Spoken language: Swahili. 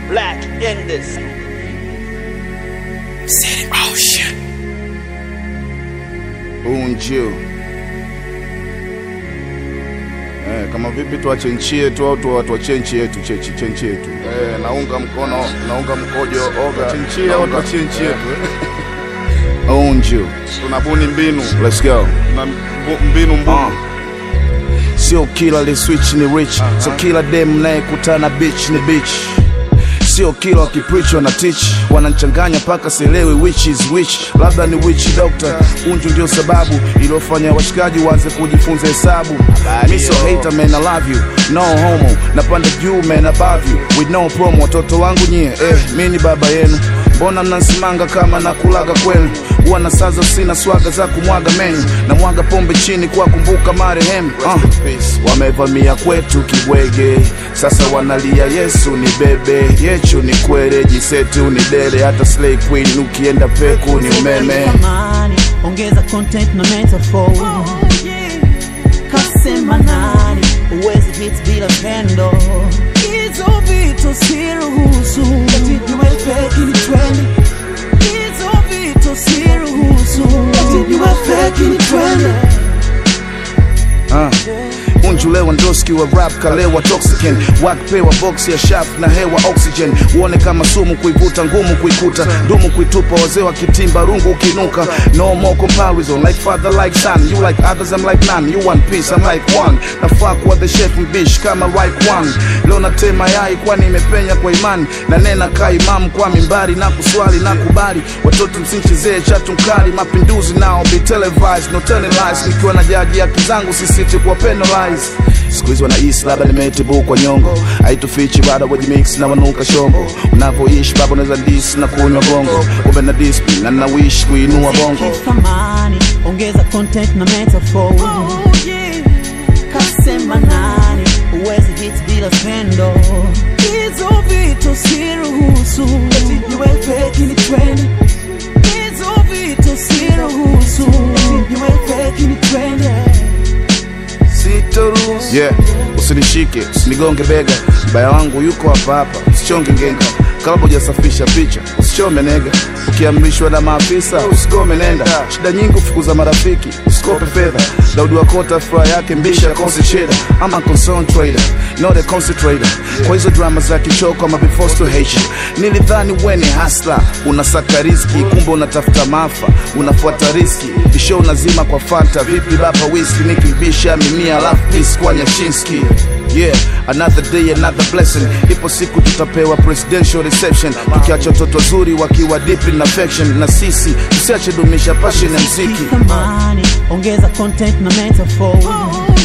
Black in this. City Ocean. Unju. Eh, kama vipi tuache nchi yetu au tu- tuachie nchi yetu chechi che nchi yetu. Eh, naunga mkono, naunga mkojo oga. Nchi au tuachie nchi yetu. Unju. Tunabuni mbinu. Let's go. Na mbu- mbinu mbunu. Uh. Sio kila li switch ni rich so kila dem nayekutana bitch ni bitch sio kila wakipreach wana teach wananchanganya mpaka sielewi which is which labda ni witch doctor unju ndio sababu iliyofanya washikaji waanze kujifunza hesabu mi so hater man I love you no homo napanda juu man above you with no promo watoto wangu nyie eh mi ni baba yenu mbona mnansimanga kama nakulaga kwenu huwa na sazo sina swaga za kumwaga menyu na mwaga pombe chini kwa kumbuka marehemu uh. wamevamia kwetu kibwege sasa wanalia yesu ni bebe yechu ni kwere jisetu ni dere hata slay queen ukienda peku ni umeme Amani, ongeza content na metaphor kasema nani uwezi hit bila pendo hizo vitu siruhusu eti niwe fake ni trend hizo vitu siruhusu eti niwe fake ni trend uh. unju lewandowski wa rap kalewa toxican wakipewa box ya shaft na hewa oxygen uone kama sumu kuivuta ngumu kuikuta dumu kuitupa wazee wakitimba rungu ukinuka no more comparison like father like son you like others I'm like none you one piece I'm like one nafaa kuwa the chef mbish kama right one leo natema yai kwani imepenya kwa imani na nena ka imamu kwa mimbari na kuswali na kubali watoto msinchezee chatu mkali mapinduzi nao be televised no telling lies nikiwa na jaji haki zangu sisiti kuwa penalize siku hizi wanahisi labda nimetibu kwa nyongo haitufichi bado wajimix na wanuka shongo unavyoishi baba unaweza dis na kunywa bongo kumbe na discipline na nawishi kuinua bongo thamani ongeza content na metaphor kasema nani uwezi hit bila pendo hizo vitu siruhusu eti niwe fake ni trend hizo vitu siruhusu eti niwe fake ni trend sitoruhusu yeah usinishike usinigonge bega mbaya wangu yuko hapa hapa usichonge ngenga kabla hujasafisha picha usichome nega ukiamrishwa na maafisa usikome nenda shida nyingi ufukuza marafiki usikope fedha daudi wakota furaha yake mbisha kosi sheda ama concern trader not a concentrator kwa hizo drama za kichoko ama before to hate you nilidhani wene hasla unasaka riski kumbe unatafuta maafa unafuata riski kisho unazima kwa fanta vipi baba whisky nikibisha mimia alafu peace kwa nyashinski yeah another day another blessing ipo siku tutapewa presidential reception tukiacha watoto wazuri wakiwa deep in affection na sisi tusiache dumisha passion ya mziki thamani ongeza content na metaphor